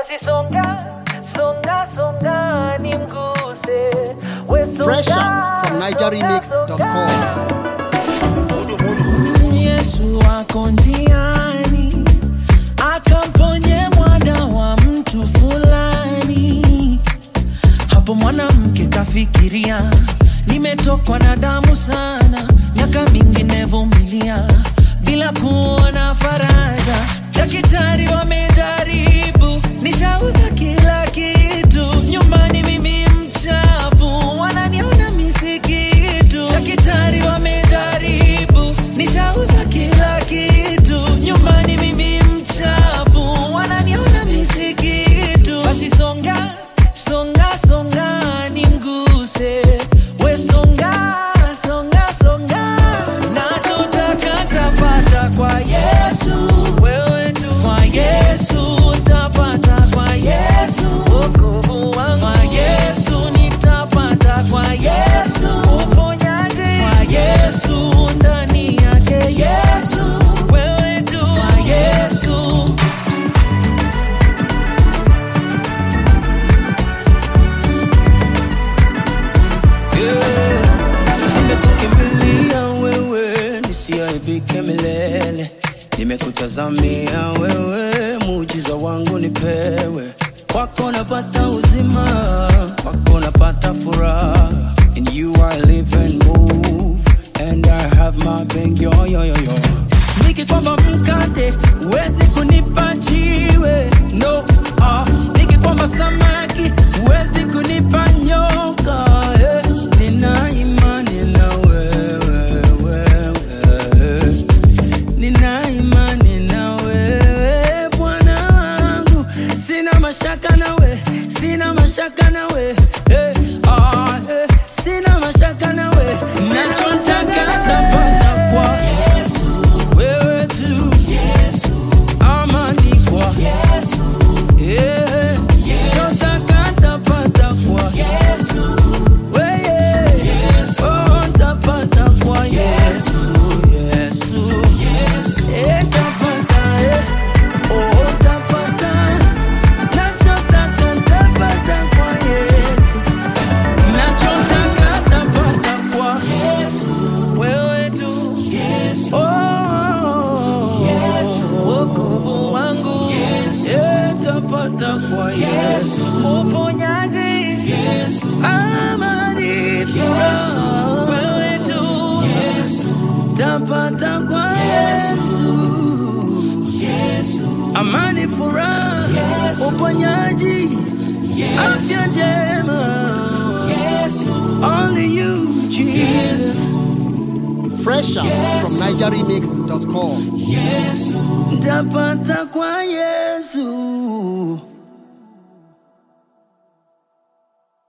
basi songa songa songa nimguse we songa, Fresh out from nigeremix.com. Yesu ako njiani akamponye mwana wa mtu fulani. Hapo mwanamke kafikiria, nimetokwa na damu sana, miaka mingi nevumilia bila kuona faraja. Daktari wamejaribu, nishauza kila kitu, nyumbani mimi mchafu, wananiona misikitu. Daktari wamejaribu, nishauza kila kitu, nyumbani mimi mchafu, wananiona misikitu. Basi songa songa songa nimguse we songa songa songa nachotaka tapata kwa yesu wewe tu kwa yesu tapata kwa yesu wokovu wangu kwa yesu nitapata kwa yesu uponyaji kwa yesu ndani yake yesu wewe tu kwa yesu nimekukimbilia wewe nisiaibike milele nimekutazamia wewe muujiza wangu nipewe kwako napata uzima kwako napata furaha in you I live and move and I have my being yo yo yo yo nikikwamba mkate huwezi kunipa jiwe no ah. nikikwamba samaki huwezi kunipa nyoka eh. nina imani na wewe wewe nina imani na wewe Bwana wangu, sina mashaka nawe, sina mashaka nawe eh, ah, eh, sina mashaka nawe, nachotaka napata kwa Yesu, wewe tu Yesu, amani kwa Yesu, eh, nachotaka tapata kwa Yesu, wewe Yesu, oh, tapata kwa Yesu, Yesu, eh, tapata eh, oh, tapata nachotaka tapata kwa Yesu, nachotaka tapata kwa Yesu, wewe tu Yesu, oh, Yesu, wokovu wangu Yesu, eh, tapata kwa Yesu, uponyaji Yesu, amani furaha wewe tu Yesu, tapata kwa Yesu, Yesu, amani furaha Yesu, uponyaji afya njema Yesu, only you Jesus. Fresh out from nigeremix.com. Tapata kwa Yesu.